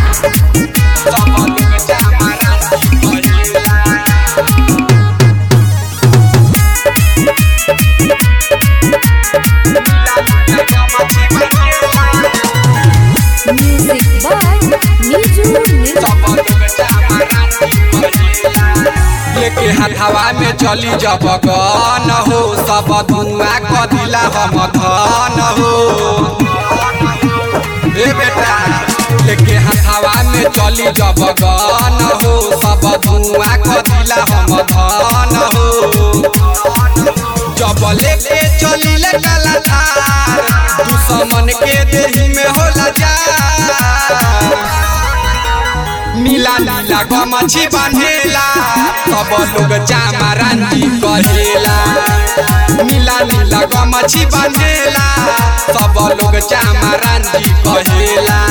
सब लोग चामराती कहेला Music by Niju Nirmal. लेके हथवा में चली जब गन हो सब धुआं कदिला हम धन हो ए बेटा लेके हथवा में चली जब गन हो सब धुआं कदिला हम धन हो जब लेके चली ले काला थार दुश्मन के देही में होला जा नीला नीला गमछी बांधेला सब लोग चामरांती कहेला नीला नीला गमछी बांधेला सब लोग चामरांती कहेला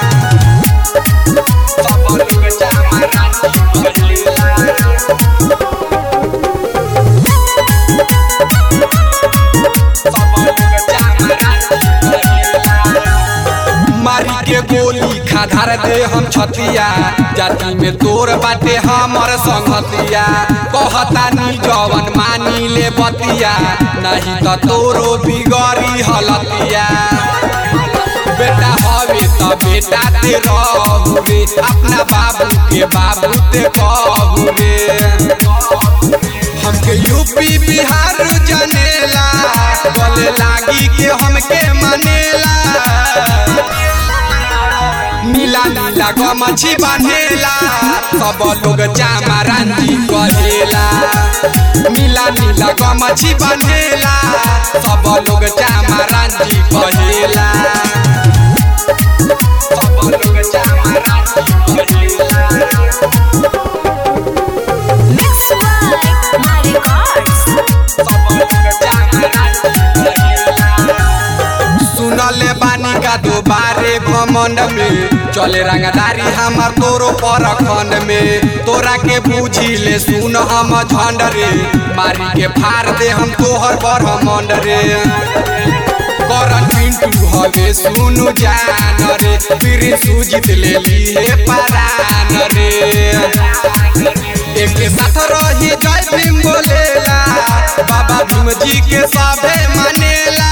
सब लोग चामरांती कहेला सब लोग चामरांती कहेला मारी के गोली खाधार दे हम छतिया जाति में तोर बाटे हमर संगतिया कहता नी जवन मानी ले बतिया नहीं तो तोरो बिगड़ी हलतिया बेटा हवे तो बेटा ते रहू रे अपना बाबू के बाबू ते कहू रे हमके यूपी बिहार जनेला गले लागी के हमके मनेला नीला नीला गमछी बांधेला सब लोग चामरांती कहेला नीला नीला गमछी बांधेला सब लोग चामरांती कहेला सब लोग चामरांती कहेला Mix by Mario Cards. सुनले बानी का दोबारे घमंड में चले रंगदारी हमार तोरो पर खंड में तोरा के बूझी ले सुन हम झंड रे मारी के फाड़ दे हम तोहर ब्रह्मंड रे करन पिंटू हवे सुनु जान रे फिर सुजित ले लिए परान रे एक साथ रही जय भीम बोलेला बाबा भीम जी के साभे मानेला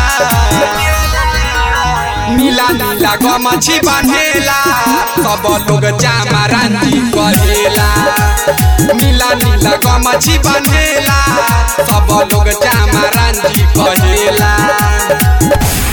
नीला नीला गमछी बांधेला सब लोग चामरांती कहेला नीला नीला गमछी बांधेला सब लोग चामरांती कहेला